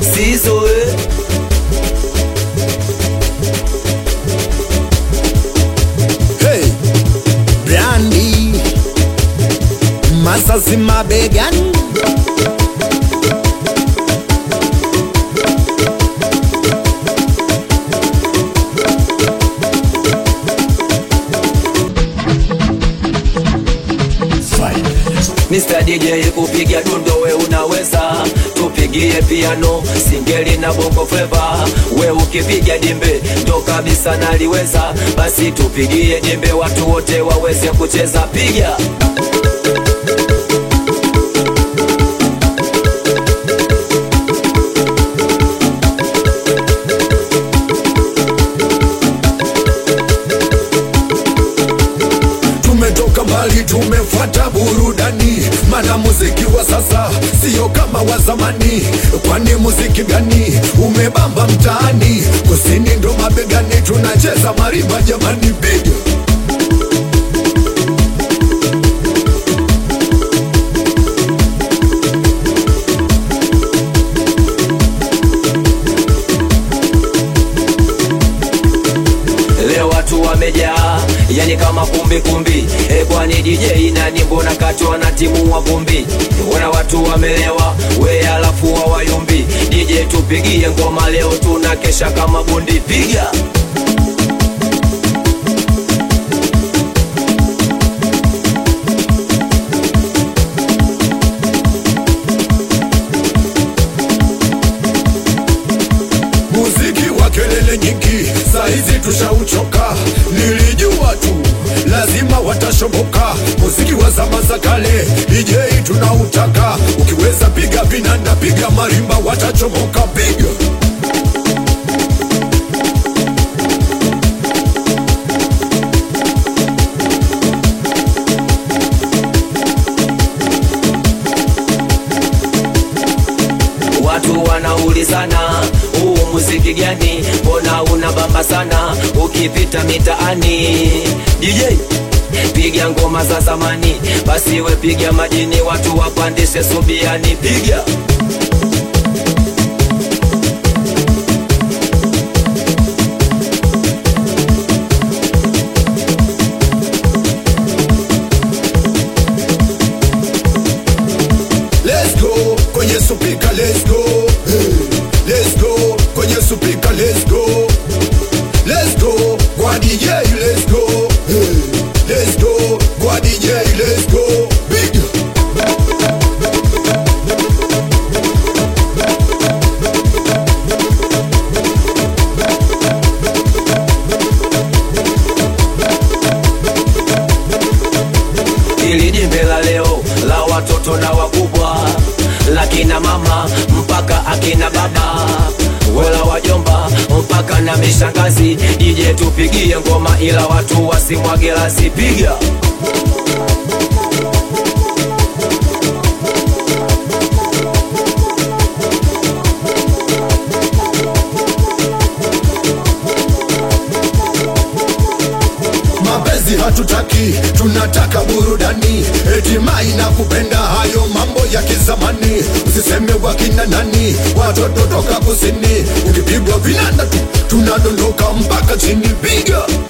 sizo eh. Hey, Brandy Masasi mabegani Mr. DJ kupiga dundo we unaweza, tupigie piano, singeli na bongo flava. We ukipiga dimbe ndo kabisa naliweza, basi tupigie dimbe watu wote waweze kucheza. Piga Tumetoka mbali, tumefuata burudani, mana muziki wa sasa sio kama wa zamani. Kwani muziki gani umebamba mtaani? Kusini ndo mabegani, tunacheza marimba jamani, piga leo watu wamejaa, yani kama kumbi kumbi. E, kwani DJ nani? Mbona katwa na timu wa vumbi? Wana watu wamelewa, we alafu hawayumbi. DJ tupigie ngoma leo, tuna kesha kama bundi. Piga muziki wa kelele nyingi, saizi tushauchoka. Nilijua tu lazima watashoboka. Muziki wa zama za kale, DJ tunautaka. Ukiweza piga vinanda, piga marimba, watachomoka. Piga Watu wanaulizana huu muziki gani, mbona una bamba sana ukipita mitaani. DJ piga ngoma za zamani, basi we piga majini, watu wapandishe subiani. Piga let's go kwenye supika, let's go hey. Let's go kwenye supika, let's go Let's go kwa DJ, let's go hey. Let's go kwa DJ, let's go Piga ili jimbe la leo la watoto na wakubwa, la kina mama mpaka akina baba, wala wajomba mpaka na mishangazi. DJ tupigie ngoma, ila watu wasimwage lasi. Piga mapenzi hatutaki, tunataka burudani. Eti mai na kupenda hayo mambo ya kizamani, usiseme wakina nani, watoto toka kusini. Ukipigwa vinanda tu tunadondoka mpaka chini, piga